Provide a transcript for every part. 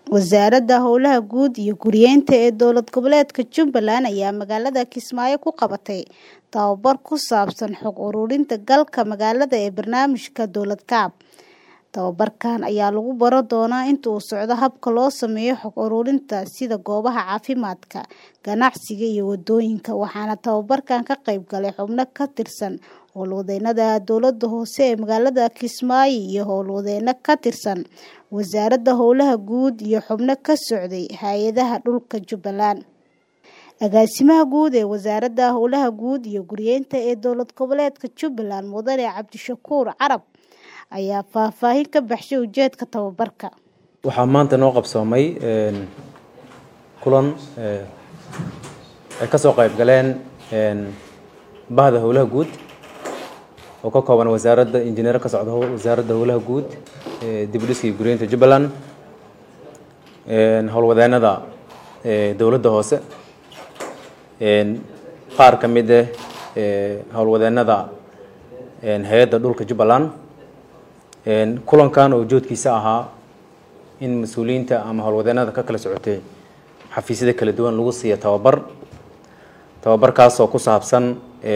Wasaaradda Howlaha Guud iyo Guryeynta ee Dowlad Goboleedka Jubbaland ayaa magaalada Kismaayo ku qabatay tababar ku saabsan xog ururinta galka magaalada ee barnaamijka Dowlad Kaab. Tababarkan ayaa lagu baran doonaa inta uu socdo habka loo sameeyo xog ururinta sida goobaha caafimaadka, ganacsiga iyo wadooyinka, waxaana tababarkan ka qayb galay xubno ka tirsan howlwadeennada dowladda hoose ee magaalada Kismaayo iyo howlwadeenno ka tirsan Wasaaradda Howlaha Guud iyo xubno ka socday hay'adaha dhulka Jubbaland. Agaasimaha Guud ee Wasaaradda Howlaha Guud iyo Guryeynta ee Dowlad Goboleedka Jubbaland Mudane Cabdishakuur Carab ayaa faahfaahin ka baxshay ujeedka tababarka. waxaa maanta noo qabsoomay kulan ay ka soo qayb galeen bahda howlaha guud oo ka kooban wasaaradda injineer ka socda wasaaradda howlaha guud dib u dhiska iyo guryeynta jubbaland howlwadeennada dowladda hoose qaar ka mid ah howlwadeennada hay-adda dhulka jubbaland kulankan oo ujeedkiisa ahaa in mas-uuliyiinta ama howlwadeennada ka kala socotay xafiisyada kala duwan lagu siiya tababar tababarkaasoo ku saabsan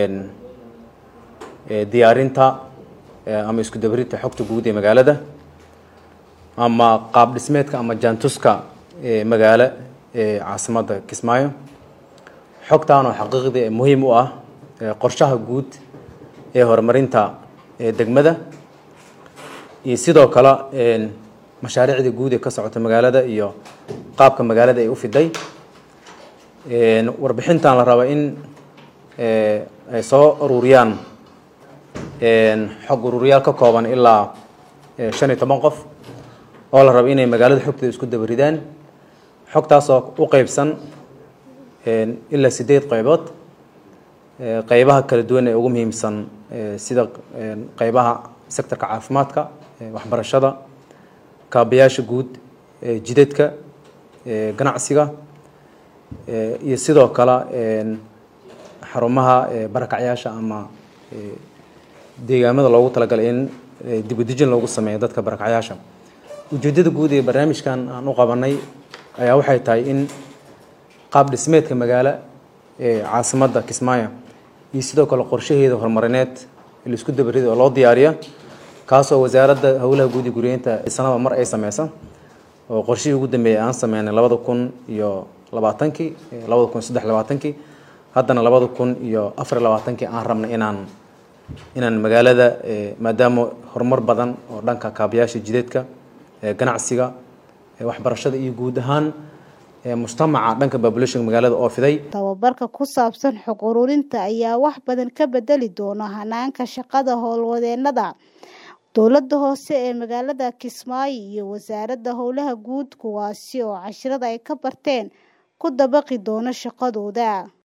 diyaarinta ama isku dabarinta xogta guud ee magaalada ama qaab dhismeedka ama jaantuska magaalo ee caasimadda kismaayo xogtaan oo xaqiiqdii muhiim u ah qorshaha guud ee horumarinta degmada iyo sidoo kale mashaariicda guud ee ka socota magaalada iyo qaabka magaalada ay u fiday warbixintan la raba in ay soo ururiyaan xog ururiyaal ka kooban ilaa shan iyo toban qof oo la rabo inay magaalada xogteeda isku dabaridaan xogtaasoo u qeybsan ilaa sideed qaybood qaybaha kala duwan ee ugu muhiimsan sida qaybaha sectorka caafimaadka waxbarashada kaabayaasha guud jidadka ganacsiga iyo sidoo kale xarumaha barakacyaasha ama deegaamada loogu talagalay in dibudejin loogu sameeyo dadka barakacyaasha ujeeddada guud ee barnaamijkan aan u qabanay ayaa waxay tahay in qaab dhismeedka magaalo ee caasimadda kismaayo iyo sidoo kale qorshaheeda horumarineed la isku dabarida oo loo diyaariyo kaasoo wasaaradda howlaha guud iyo guryeynta sanada mar ay sameysa oo qorshihii ugu dambeeyay aan sameynay labada kun iyo labaatankii labada kun saddex labaatankii haddana labada kun iyo afar labaatankii aan rabnay inaan inaan magaalada maadaama horumar badan oo dhanka kaabayaasha jideedka ganacsiga waxbarashada iyo guud ahaan mujtamaca dhanka populationka magaalada oo fiday tababarka ku saabsan xog ururinta ayaa wax badan ka bedeli doona hanaanka shaqada howlwadeennada dowladda hoose ee magaalada Kismaayo iyo wasaaradda howlaha guud kuwaasi oo casharada ay ka barteen ku dabaqi doona shaqadooda